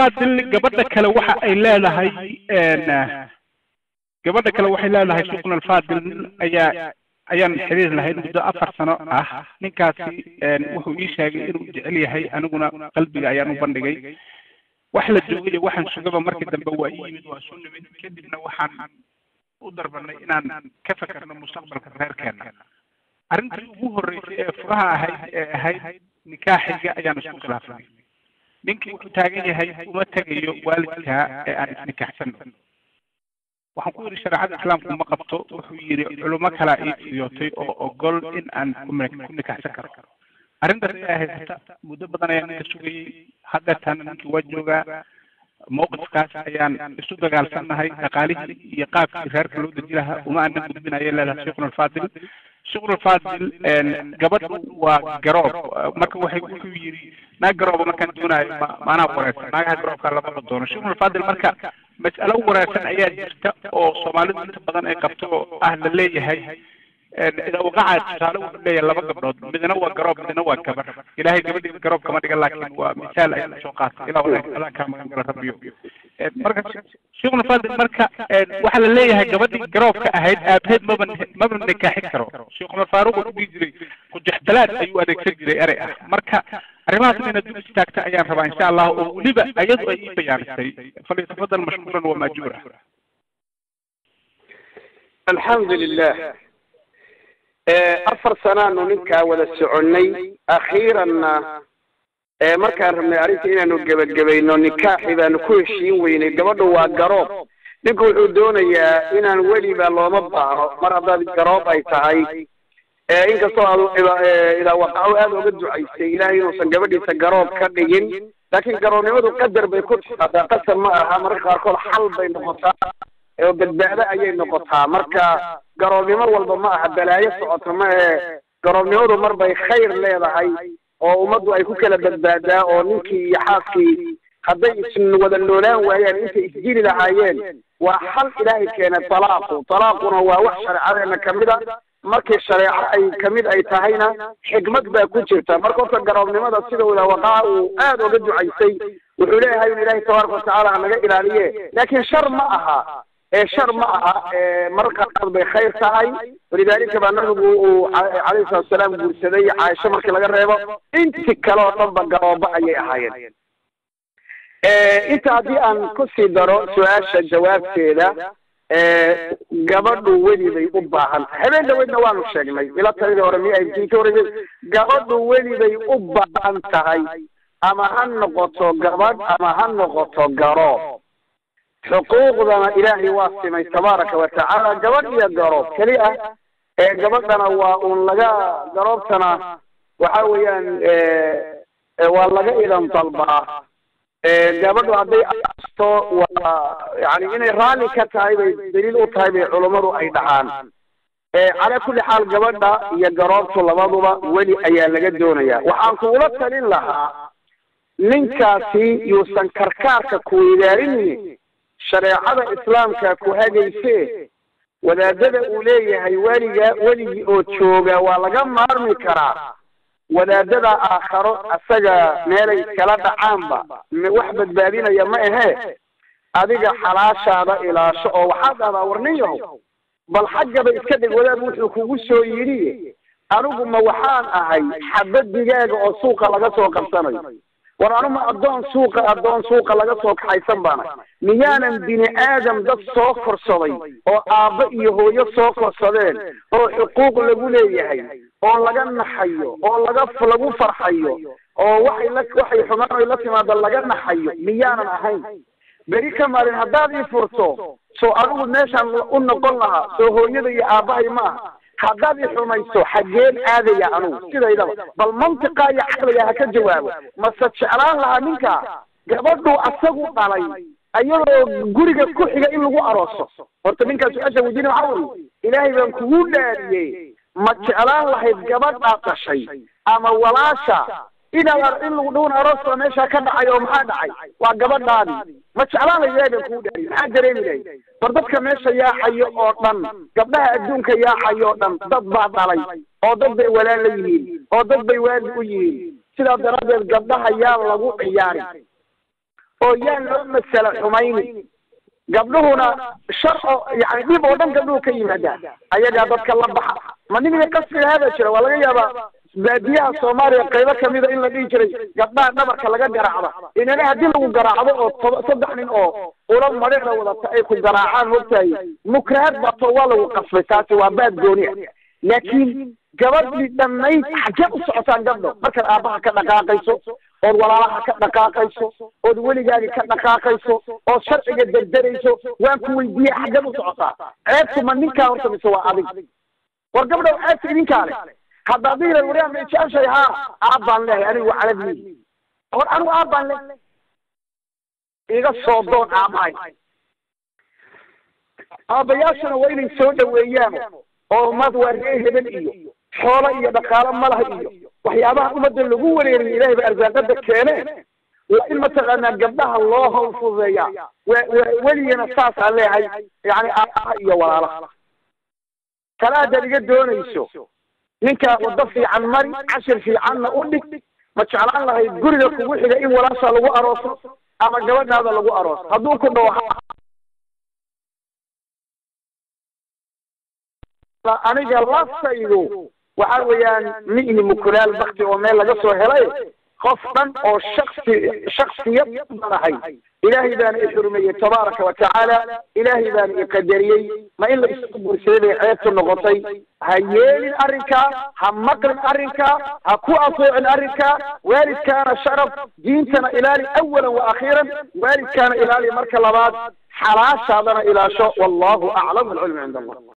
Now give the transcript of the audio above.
alfaadil gabadha kale waxa ay leedahay gabadha kale waxay leedahay sheekhuna alfaadil ayaa ayaan xiriir lahayn muddo afar sano ah ninkaasi wuxuu ii sheegay inuu jecel yahay aniguna qalbiga ayaan u bandhigay wax la joogay iyo waxaan sugaba markii dambe waa ii yimid waa soo nimid kadibna waxaan u darbanay inaan ka fekerno mustaqbalka reerkeena arrintii ugu horreysay ee furaha ahayd ee ahayd nikaaxiga ayaan isku khilaafnay ninkii wuxuu taagan yahay uma tegayo waalidkaa ee aan isnikaxsano waxaan ku yidhi shareecada islaamku ma qabto wuxuu yidhi culimo kalaa ii fiyootay oo ogol in aan ku nikaxsan karo arrintaas ayaa haysata muddo badan ayaan ninka sugayey haddeertaana ninkii waa joogaa mawqifkaas ayaan isu dagaalsannahay dhaqaalihii iyo qaabkii reerka loo deji lahaa uma aanan gudbinaya leedahay sheikhuna alfaadil sheikhuna alfaadil gabadhu waa garoob marka waxay wuxuu yidhi naag garooba markaan doonayo maanaa wareersan naagaha garoobkaa lamaba doono sheikhuna alfaadil marka mas'alo wareersan ayaa jirta oo soomaalidu inta badan ay qabto oo ah la leeyahay idaa waqaca tusaale wuxuu leeyahay laba gabdhood midna waa garoob midna waa gabar ilaahay gabadhiisa garoob kama dhigan laakiin waa misaal ayaan soo qaatay ilaa adaa kaa magan gala rabbiyo marka sheikhuna fadil marka waxaa la leeyahay gabadhii garoobka ahayd aabaheed maba maba nikaaxin karo sheikhuna faaruq wuxuu dhihi jiray kujexdalaad ayuu adeegsan jiray erey ah marka arrimahaas inayna dul istaagta ayaan rabaa insha allah oo weliba ayadu ay ii bayaanisay falyatafadal mashkuuran wa maajuura alxamdu lilah afar sanaanu ninkaa wada soconnay akhiiranna markaan rabnay arrinta inaanu gebagabayno nikaaxi baanu ku heshiin weynay gabadhu waa garoob ninku wuxuu doonayaa inaan weliba looma baahno mar haddaad garoob ay tahay inkastoo aad idaa waqaco aada oga ducaysay ilaahay inuusan gabadhiisa garoob ka dhigin laakiin garoobnimadu qadar bay ku timaadaa qasab ma aha mararka qaarkood xal bay noqotaa oo badbaado ayay noqotaa marka garoobnimo walba ma aha balaayo socoto ma ahe garoobnimadu mar bay khayr leedahay oo ummaddu ay ku kala badbaadaa oo ninkii iyo xaaskii hadday is wada noolaan waayaan intay isjiri lahaayeen waa xal ilaahay keenay talaaqu talaaquna waa wax shareecadeena kamid a markii shareeco ay kamid ay tahayna xikmad baa ku jirta marka horta garoobnimada sida ila waqaca uu aada oga ducaysay wuxuu leeyahay in ilaahay tabaaraka watacaala hanaga ilaaliye laakiin shar ma aha ee shar ma aha mararka qaarkood bay khayr tahay walidaalika baa nabigu uu calayhi salatu wasalaam guursaday caaisho markii laga reebo inti kale oo dhanba garoobo ayay ahaayeen inta haddii aan kusii daro su-aasha jawaabteeda gabadhu weli bay u baahan tahay habeen dhaweydna waanu sheegnay ila taladii hore mi ay ka horeysay gabadhu weli bay u baahan tahay ama ha noqoto gabadh ama ha noqoto garoob xuquuqdana ilaahay waa simay tabaaraka watacaala gabadh iyo garoob keli ah ee gabadhana waa uun laga garoobtana waxa weeyaan waa laga idan dalbaa gabadhu hadday asto waa yani inay raalli ka tahay bay daliil u tahay bay culummadu ay dhahaan calaa kulli xaal gabadha iyo garoobtu labaduba weli ayaa laga doonaya waxaan kugula talin lahaa ninkaasi yuusan karkaarka kuweydaarinin shareecada islaamka ku hagayse wadaadada uu leeyahay weliga weligii oo jooga waa laga maarmi karaa wadaadada aakharo asaga meelay iskala dhacaanba wax badbaadinaya ma ahee adiga xalaashaada ilaasho oo waxaad dhahdaa warnin yahow bal xaggaba iska dhig wadaad wuxuu kugu soo yidhi anigu ma waxaan ahay xabad digaaga oo suuqa laga soo qabsanayo war anuma addoon suuqa addoon suuqa laga soo kaxaysan baana miyaanan bini aadam dad soo korsaday oo aabba iyo hooyo soo korsadeen oo xuquuq lagu leeyahay oo laga naxayo oo laga lagu farxayo oo waxay la waxay xumaan ay la timaado laga naxayo miyaanan ahayn beri ka maalin haddaad ii furto soo anigu meeshaan u noqon lahaa soo hooyada iyo aabbahay ma aha haddaad i xumayso xaggeen aadaya anugu sidaydaba bal mantiqa iyo caqliga ha ka jawaabo mase jeclaan lahaa ninka gabadhuu asagu dhalay ayadoo guriga ku xiga in lagu arooso horta ninkaas su-aasha weydiina waxaa weye ilaahay baan kugu dhaariyey ma jeclaan lahayd gabadhaa dhashay ama walaasha inaad in lagu dhawon arooska meeshaa ka dhacay oo maxaa dhacay waa gabadhaadi ma jeclaan lahayd ilaahay baan kugu dhaariyey maxaa dareemi lahayd war dadka meesha yaaxayo oo dhan gabdhaha adduunka yaaxayo oo dhan dad baa dhalay oo dad bay walaal la yihiin oo dad bay waali u yihiin sidaa daraaddeed gabdhaha yaa lagu ciyaari oo yaan loo masala xumayni gabdhuhuna shar oo yani dhib oo dhan gabdhuhu ka yimaadaa ayagaa dadka la baxa ma nimiga qasriga hada jira waa laga yaabaa baadiyaha soomaaliya qaybo kamida in la dhihi jiray gabdhaha dhabarka laga garaacda inana haddii lagu garaacdo oo toba saddex nin oo ula madheera wadata ay ku garaacaan mogtahay mukrahaad bato waa lagu qasbay taasi waa baad gooniya laakiin gabadhii dhannayd xaggee u socotaan gabdho markaad aabbaha ka dhaqaaqayso ood walaalaha ka dhaqaaqayso ood weligaagi ka dhaqaaqayso ood sharciga derderayso waan ku weydiiye xaggeed u socotaa ceebtu ma ninkaa horta mise waa adig war gabdhow ceebta idinkaa leh haddaad dhihilayd waryaa ma jeceshay haa aabbaan lehay anigu calabni hor anigu aabbaan leh iga soo doon aabbahay aabbayaashuna waa inay soo dhaweeyaan oo ummad waa ree hebel iyo xoolo iyo dhaqaalo malaha iyo waxyaabaha ummadda lagu wareeriyo ilahay ba arsaaqada keene waa in mataqaanaa gabdhaha loo hawl fududeeyaa weligana saasaan leeyahay yani aabaha iyo walaalaha tala haddaad iga doonayso ninkaa waddo fiican mari cashir fiicanna u dhig ma jeclaan lahayd guriga kugu xiga in walaasha lagu arooso ama gabadhaada lagu arooso hadduu ku dhawo aniga laftaydu waxa weeyaan mi'ni mukulaal bakti oo meel laga soo helay qof dhan oo shaksi shaksiyad banahay ilaahay baana i xurmeeyey tabaaraka wa tacaala ilaahay baana i qadariyey ma in la isku bursaday bay ceebtu noqotay ha yeelin arrinkaa ha maqlin arrinkaa ha ku ateecin arrinkaa waalidkaana sharaf diintana ilaali awalan wa akhiiran waalidkaana ilaali marka labaad xalaashaadana ilaasho wallahu aclam alcilmu cinda allah